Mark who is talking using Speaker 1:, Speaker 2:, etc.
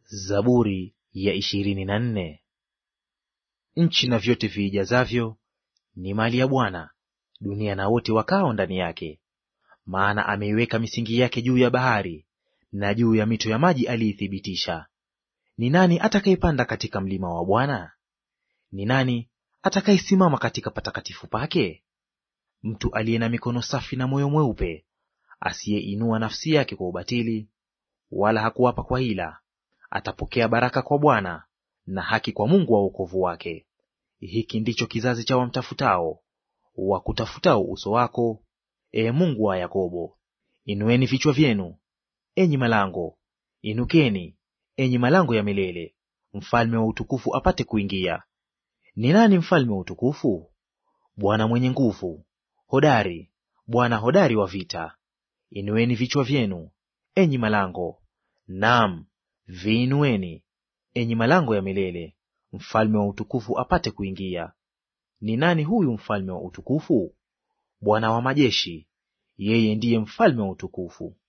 Speaker 1: Zaburi ya ishirini na nne. Nchi na vyote viijazavyo ni mali ya Bwana, dunia na wote wakao ndani yake. Maana ameiweka misingi yake juu ya bahari, na juu ya mito ya maji aliithibitisha. Ni nani atakayepanda katika mlima wa Bwana? Ni nani atakayesimama katika patakatifu pake? Mtu aliye na mikono safi na moyo mweupe, asiyeinua nafsi yake kwa ubatili, wala hakuapa kwa hila, atapokea baraka kwa Bwana na haki kwa Mungu wa wokovu wake. Hiki ndicho kizazi cha wamtafutao, wakutafutao uso wako, ee Mungu wa Yakobo. Inueni vichwa vyenu, enyi malango; inukeni, enyi malango ya milele, mfalme wa utukufu apate kuingia. Ni nani mfalme wa utukufu? Bwana mwenye nguvu, hodari, Bwana hodari wa vita. Inueni vichwa vyenu, enyi malango; naam, viinueni, enyi malango ya milele, mfalme wa utukufu apate kuingia. Ni nani huyu mfalme wa utukufu? Bwana wa majeshi, yeye ndiye mfalme wa utukufu.